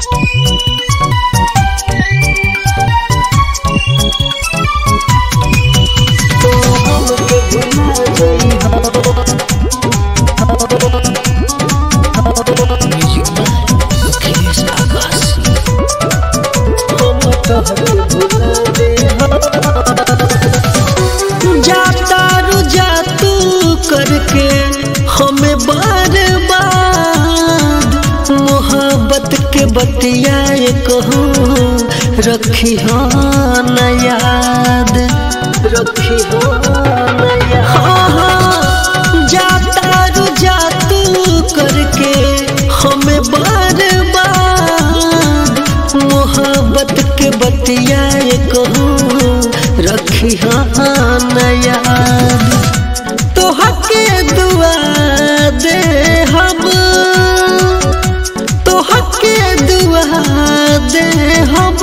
तो हमके भुला जइहा Music by Achilles Agassi. हम तोहके भुला देहा जाता रुजा तू करके हमें बार बार मोहब्बत के बतियाए कहूँ रखी हो न याद रखी हो न याद हाँ, हाँ, जाता रुजा तू करके हमें बार बार मोहब्बत के बतियाए कहूँ रखी न याद तोहके दुआ दे हम तोहके दुआ दे हम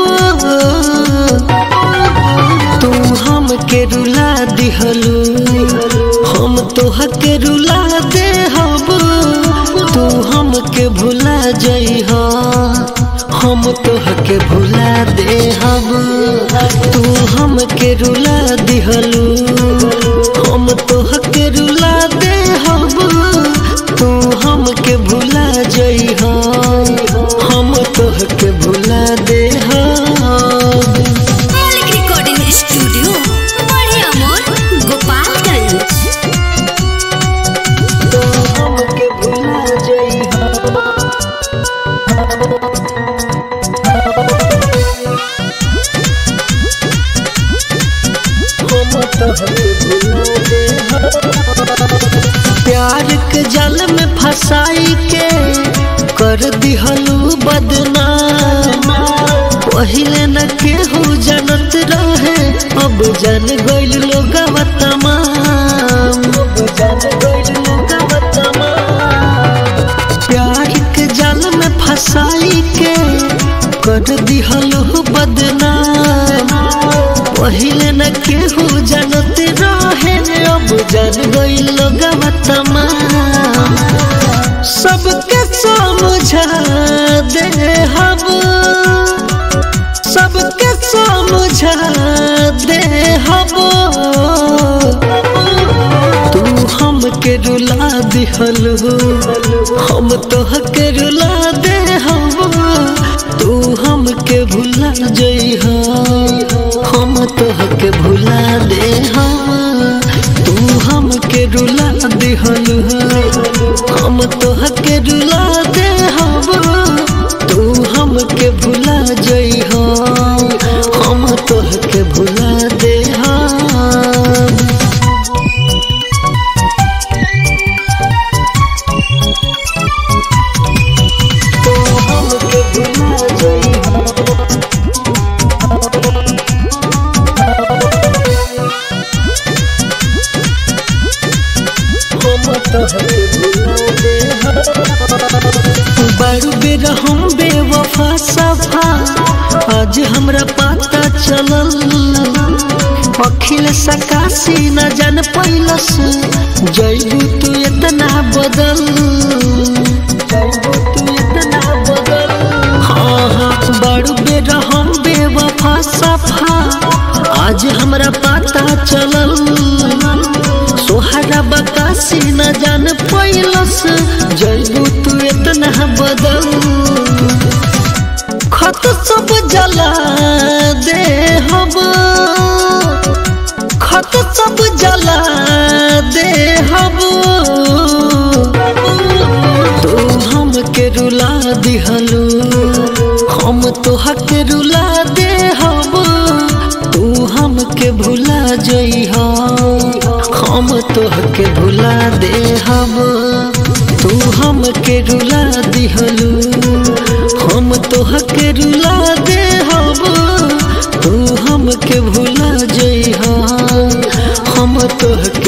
तू हमके रुला दिहलू हम तोहके रुला दे हम तू हमके भुला जइह हम तोहके भुला दे हम तू हमके रुला दिहलू हम तोहके रुला दे हम तू हमके भुला जइह हम तोहके भुला दे हम मौलिक रिकॉर्डिंग स्टूडियो बड़े अमोर गोपालगंज तो हमके भुला जइहा हम तोहके भुला देहा प्यार के जल में फंसाई के कर दिहलू बदनाम पहिले न केहू जनत रहे अब जन गइल लोग तमाम अब जन गइल लोग तमाम प्यार के जल में फंसाई के कर दिहलू बदनाम पहिले न केहू जनत रहे अब जन गइल लोग तमाम सबके समझा दे हम सबके समझा दे हम तू हमके रुला दिहल हम तोहके रुला दे हम तू हमके भुला जइह हम तोहके भुला दे हम तू हमके रुला दिहल हम तोहके रुला दे हम तू हमके भुला जइह हम तोहके भुला दे हम तो हमके भुला जइहा हम तोहके भुला देहा बड़ू बेर हम बेवफा सफा आज हमरा पता चलल अखिल सकाशी न जान पैलस जैबू तू इतना बदल जैबू तू इतना बदल हाँ हाँ बड़ू बेर हम बेवफा सफा आज हमरा पता चलल सोहरा बकासी न जान पैलस जैबू तू इतना बदल खत सब जला दे हम खत सब जला दे हम तू हमके रुला दिहलू हम तोहके रुला दे हम तू हमके भुला जइह हम तोहके भुला दे हम तू हमके रुला दिहलू हम तोहके रुला दे हम तू हमके भुला जइह हम तोहके